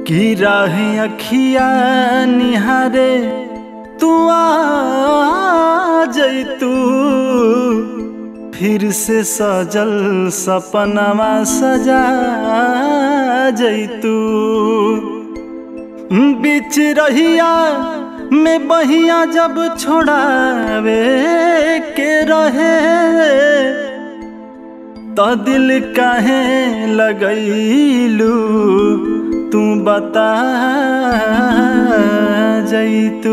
की रहे अखिया निहारे तू आ जैतू फिर से सजल सपनवा सजा जैतू बीच रहिया में बहिया जब छोड़ावे के रहे तो दिल काहे लगैलू तू बता जैतू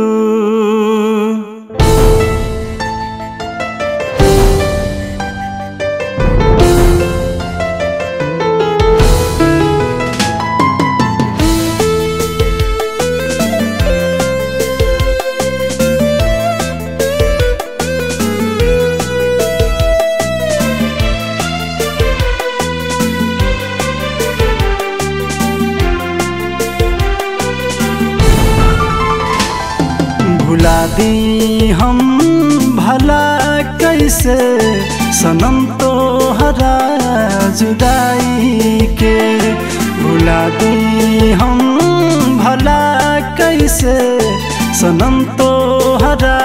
भुला दी हम भला कैसे सनम तो हरा जुदाई के भुला दी हम भला कैसे सनम तो हरा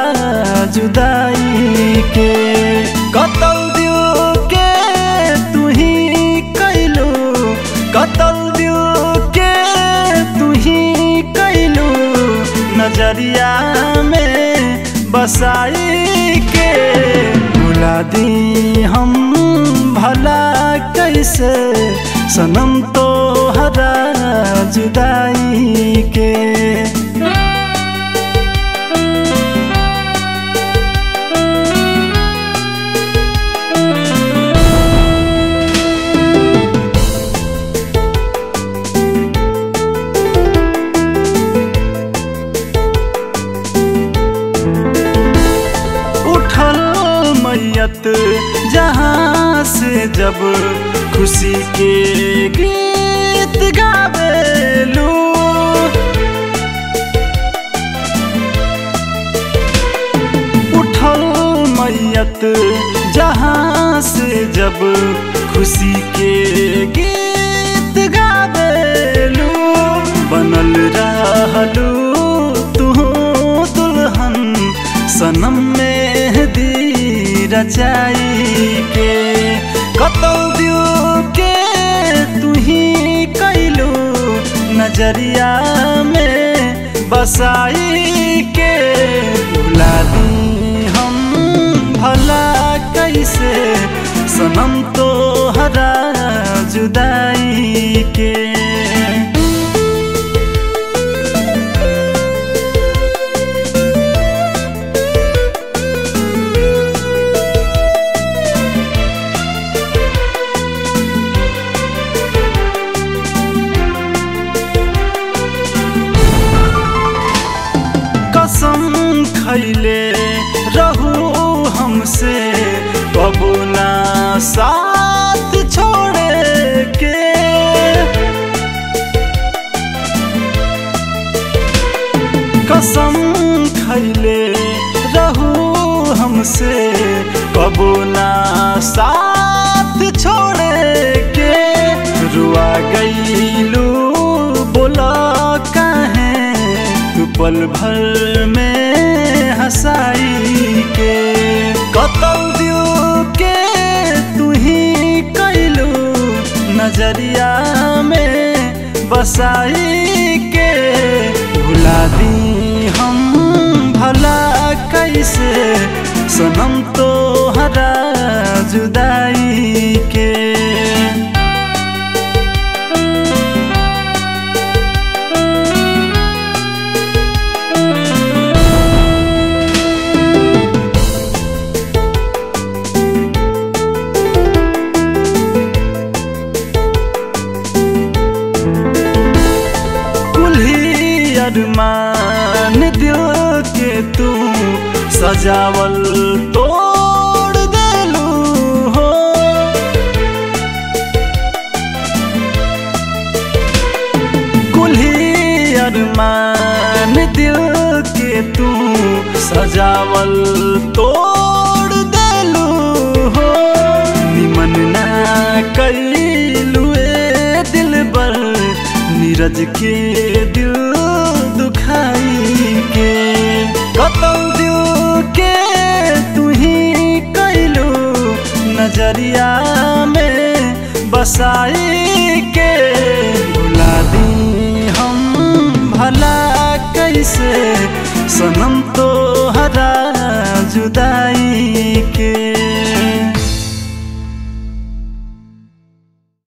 जुदाई के कतल दिल के तू ही कैलू कतल दिल के तू ही कैलू नजरिया में बसाई के भुला दी हम भला कैसे सनम तो हरा जुदाई के उठल मैयत जहाँ से जब खुशी के गीत गावेलू उठल मैयत जहाँ से जब खुशी के गीत गावेलू बनल रहलू तू दुल्हन सनम में दी रचाई के कतौ दिल के तू ही कैलू नजरिया में बसाई के भुला दी हम भला कैसे सनम तो हरा जुदाई के कसम खैले रहू हमसे कबू ना साथ छोड़े के कसम खैले रहू हमसे कबू ना साथ छोड़े के रुआ गईलू बोला काहे तू पल भर में हंसाई के कतल दिल के तू ही कैलू नजरिया में बसाई के भुला दी हम भला कैसे सनम तो हरा जुदाई के कुल्ही अरमान दिल के तू सजावल तोड़ देलू हो कुल्ही अरमान दिल के तू सजावल तोड़ देलू हो निमन ना कैलू दिल बर धीरज के दिल दुखाई के कतल दिल के तू ही कैलू नजरिया में बसाई